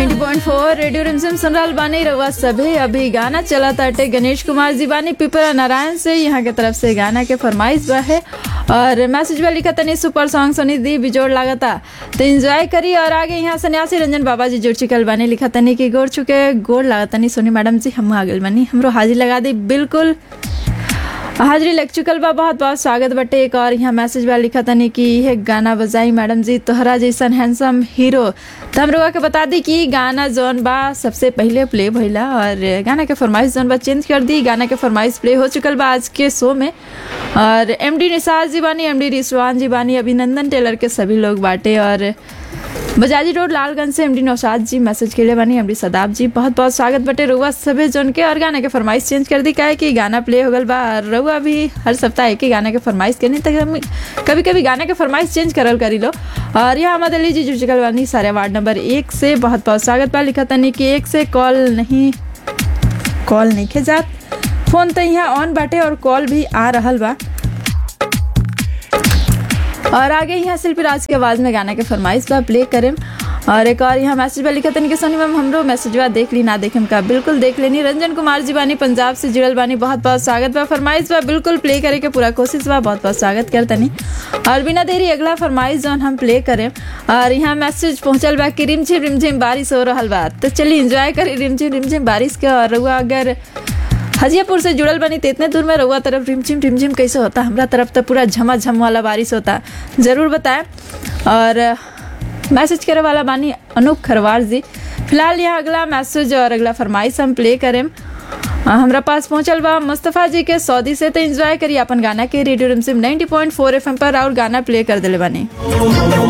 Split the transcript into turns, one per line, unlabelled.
90.4 radio रिमझिम सुन रहल बानी रउआ सभे अभी गाना चला ताटे गणेश कुमार जी बानी पिपरा नारायण से यहाँ के तरफ से गाना के फरमाइश बा है और मैसेज बा लिखा तनी सुपर सॉन्ग सुनी दी बिजोड़ लागता तो एंजॉय करी और आगे यहाँ सन्यासी रंजन बाबा जी जुड़ चुकल बानी लिखा तनी कि गोड़ चुके गोड़ लागता नहीं सोनी मैडम जी हम आ गए बानी हमरो हाजिर लगा दी बिल्कुल हाजिरी लग चुकल बा बहुत बहुत स्वागत बटे एक और यहाँ मैसेज बा लिखा तनी कि यह गाना बजाई मैडम जी तोहरा जैसन हैंडसम हीरो तो हम लोग के बता दी कि गाना जोन बा सबसे पहले प्ले भइला और गाना के फरमाइश जोन बा चेंज कर दी गाना के फरमाइश प्ले हो चुकल बा आज के शो में और एम डी निसार जी बानी एम डी रिसवान जी बानी अभिनंदन टेलर के सभी लोग बाटे और बजाजी रोड लालगंज से एमडी नौशाद जी मैसेज के लिए बनी एमडी सदाब जी बहुत बहुत स्वागत बटे रउआ सभे जोन के और गाना के फरमाइश चेंज कर दी काहे कि गाना प्ले हो गल बा और रउआ भी हर सप्ताह एक ही गाना के फरमाइश करनी तक हम कभी कभी गाना के फरमाइश चेंज करल करी लो और यहाँ अहमद अली जी जुड़ चुकल बानी सारे वार्ड नंबर एक से बहुत बहुत स्वागत बा लिखा तनी कि एक से कॉल नहीं कॉल नहीं खे जात फोन तो यहाँ ऑन बाटे और कॉल भी आ रहल बा और आगे यहाँ शिल्पी राज के आवाज़ में गाना के फरमाइश बा प्ले करें और एक और यहाँ मैसेज बा लिखा तनी कि सोनी मैम हमरो मैसेज बा देख ली ना देखेम का बिल्कुल देख लेनी रंजन कुमार जी बानी पंजाब से जुड़ल बानी बहुत बहुत स्वागत बा फरमाइश बा बिल्कुल प्ले करे के पूरा कोशिश बा बहुत बहुत स्वागत कर तनी और बिना देरी अगला फरमाइश जोन हम प्ले करें और यहाँ मैसेज पहुंचल बा कि रिमझिम रिमझिम बारिश हो रहा बा तो चलिए इंजॉय करी रिमझिम रिमझिम बारिश के और रउआ अगर हजियापुर से जुड़ल बनी तो इतने दूर में रउआ तरफ रिमझिम रिमझिम कैसे होता हमरा तरफ तो पूरा झमाझम वाला बारिश होता ज़रूर बताएं और मैसेज करे वाला बानी अनूप खरवार जी फिलहाल यहाँ अगला मैसेज और अगला फरमाइश हम प्ले करें हमरा पास पहुंचल बा मुस्तफ़ा जी के सऊदी से तो एंजॉय करी अपन गाना के रेडियो रिमझिम 90.4 एफएम पर और गाना प्ले कर दिले बानी